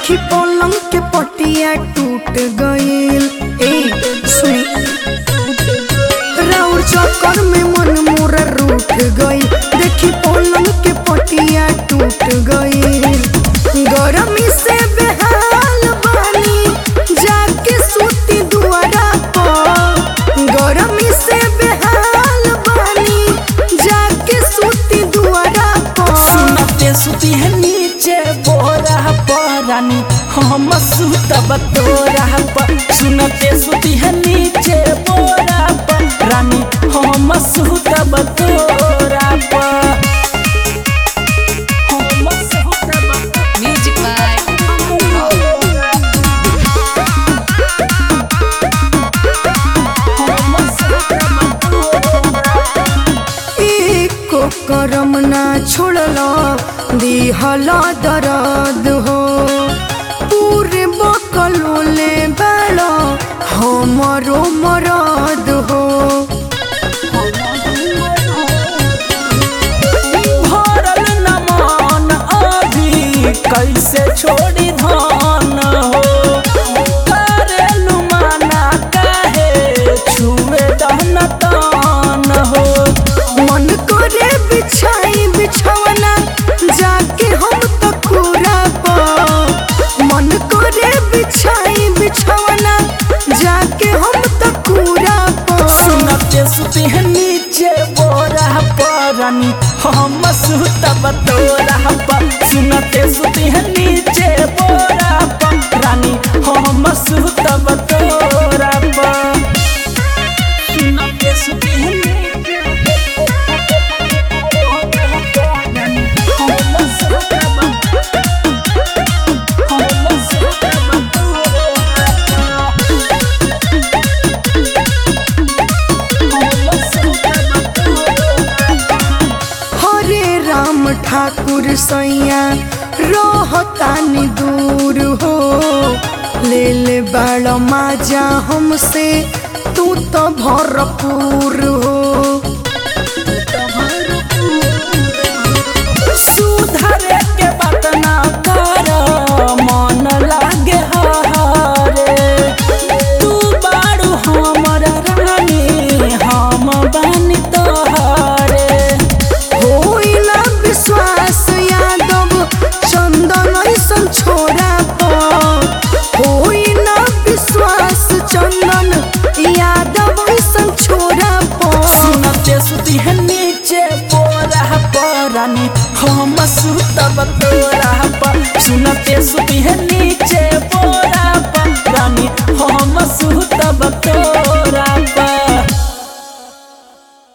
देखी पलंग के पटिया टूट गईल ए सुनी राउर चक्कर में मन मोरा रूठ गई देखी पलंग के पटिया टूट गई गरमी से बेहाल बानी जाके सूती दुआरा पर गरमी से बेहाल बानी जाके सूती दुआरा पर सुनते सुती है नीचे बोरा परानी हम सुतब तोरा पर सुनते सुती है नीचे बोरा परानी हम सुतब तोरा पर हम सुतब Music by हम सुतब तोरा एको करम ना छोड़ल दिहल दरद हो पूरे बकलोले बेल हमरो मरद हो भरल नमान अभी कैसे छोड़ी धान हो करेलु माना काहे छुए दहन तान हो मन करे बिछाई बिछवना जाके हम तो पूरा मन करे बिछाई बिछवना जाके हम तो पूरा सुनते सुती है नीचे बोरा परानी हम सुतब तोरा पर सुनते सुती है नीचे बोरा परानी हम सुतब तोरा पर सुनते सुती है नीचे हम सुतब हम सुतब तोरा हरे राम ठाकुर सैया रहतानी दूर हो ले ले बाड़ माजा हमसे तू तो भरपूर हो सुधरे के बात ना कर मन लागे हारे तू बारू हमर रानी हम बानी तोहरे होई ना विश्वास यादव चंदन ऐसन छोरा पर होई ना विश्वास चंदन यादव ऐसन छोरा पर सुनते सुती है नीचे बोरा परानी हम सुतब तोरा पर सुनते सुती है नीचे बोरा परानी हम सुतब तोरा